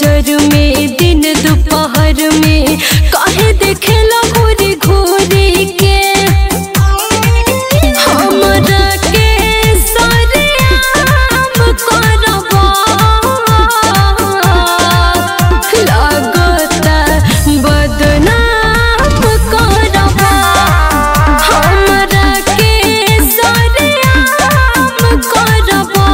नजर में दिन दोपहर में काहे देखेला घूरी घूरी के हमरा के सरेआम करबा लागता बदनाम करबा हमरा के सरेआम करबा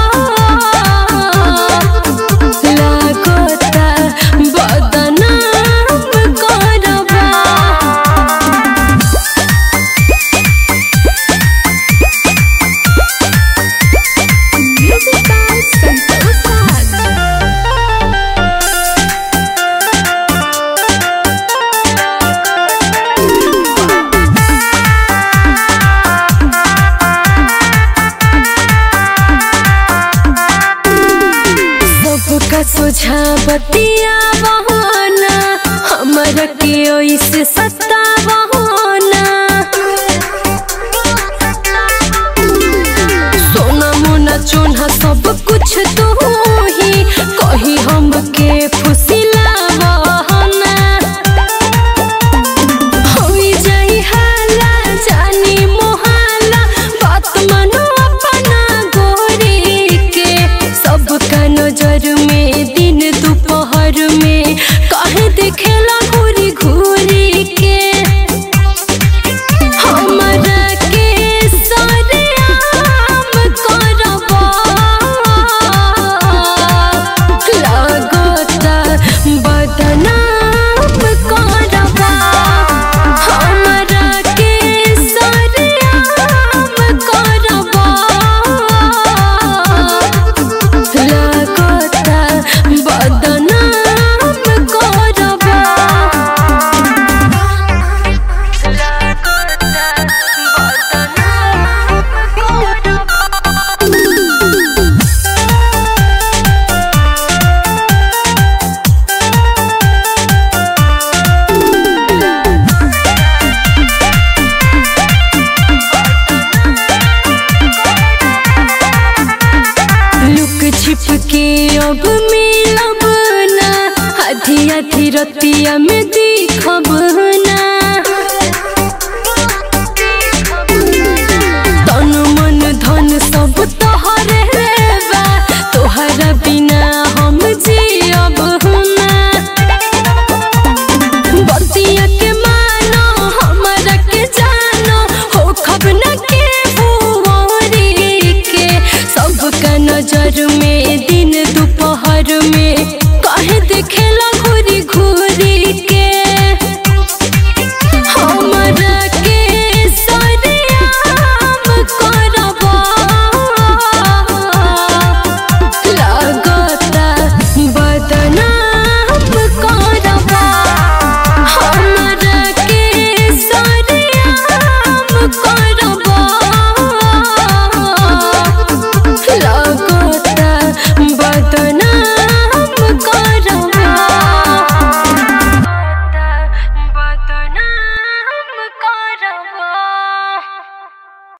लागता बदनाम करबा Music by Santosh Raj. सबका सुझावतिया बहाना हमरा के ओइसे सत्ता बहाना सोना मोना चोना सब कुछ तू ही कही हमके फुसिला बहाना होई जाई हाला जानी मोहाला बात मानो अपना गोरी के सबका नजर में दिन दोपहर में काहे देखेला घूरी घूरी के हमरा के सरेआम करबा लागता बदनाम करबा हमरा के सरेआम करबा लागता बदनाम करबा लुक छिप के अब मिलब ना आधी आधी रतिया में दिखब